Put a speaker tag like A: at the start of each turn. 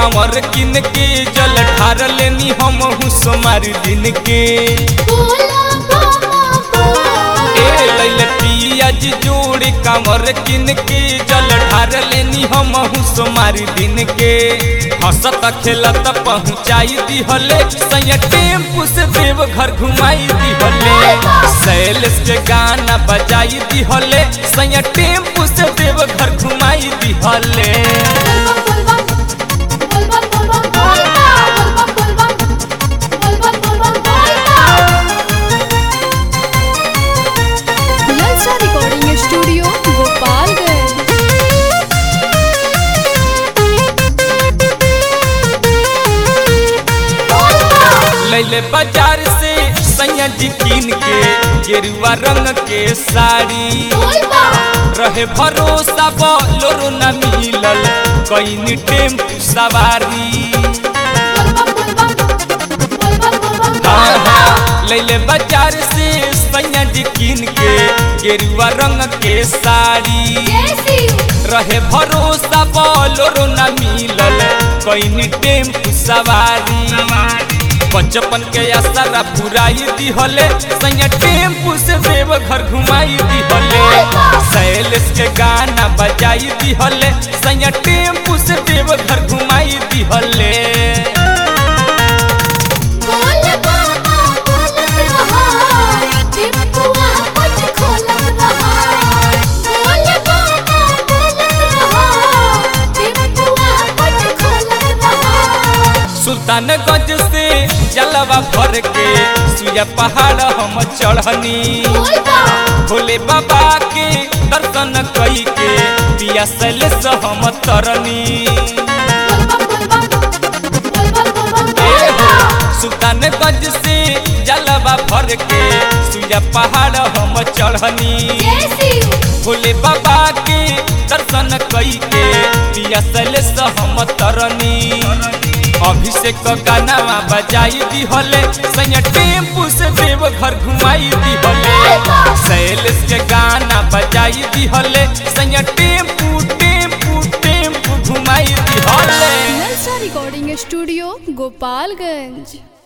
A: कांवर किन के जल ढार लेनी हम सोमार दिन के
B: बोला बाबा
A: ए लैले पियाज जोड़े कांवर किन के जल ढार लेनी हम सोमार दिन के हंसत खेलत पहुँचाई दिहले सैया टेम्पू से देव घर घुमाई दिहले सैलेस के गाना बजाई दिहले सैया टेम्पू से देव घर घुमाई दिहले
B: बोलबा बोलबा बोलबा बोलबा बोलबा बोलबा बोलबा बोलबा
C: ललचा रिकॉर्डिंग स्टूडियो गोपालगंज
A: लैले बाजार से सैया जी कीन के गेरुआ रंग के साड़ी
B: बोलबा
A: रहे भरोसा बोलोरो न मिलल कईनी टेम्पू सवारी
B: बोलबा बोलबा बोलबा
A: हाँ हाँ लैले बाजार से सैया जी कीन के गेरुआ रंग के साड़ी
B: कैसी
A: रहे भरोसा बोलोरो न मिलल कईनी टेम्पू सवारी बचपन के असरा पुराई दिहले सैया टेम्पू से देव घर घुमाई दिहले सैलेस के गाना बजाई दिहले सैया टेम्पू से देव घर घुमाई दिहले
B: बोल बाबा बोलत रहा टिपुआ पट खोलत रहा बोल बाबा बोलत रहा टिपुआ पट खोलत रहा
A: सुल्तानगंज से जलवा भर के सुया पहाड़ हम चढ़नी
B: बोलबा
A: भोले बाबा के दर्शन कई के पिया सैलेस हम तरनी
B: बोलबा बोलबा बोलबा बोलबा
A: सुल्तानगंज से जलवा भर के सुया पहाड़ हम चढ़नी
B: कैसी
A: भोले बाबा के दर्शन कई के पिया सैलेस हम तरनी अभिषेक गाना बजाई दिहले सैया टेम्पू से देव घर घुमाई दिहले सैलेस के गाना बजाई दिहले सैया टेम्पू टेम्पू टेम्पू घुमाई दिहले
C: ललचा रिकॉर्डिंग स्टूडियो गोपालगंज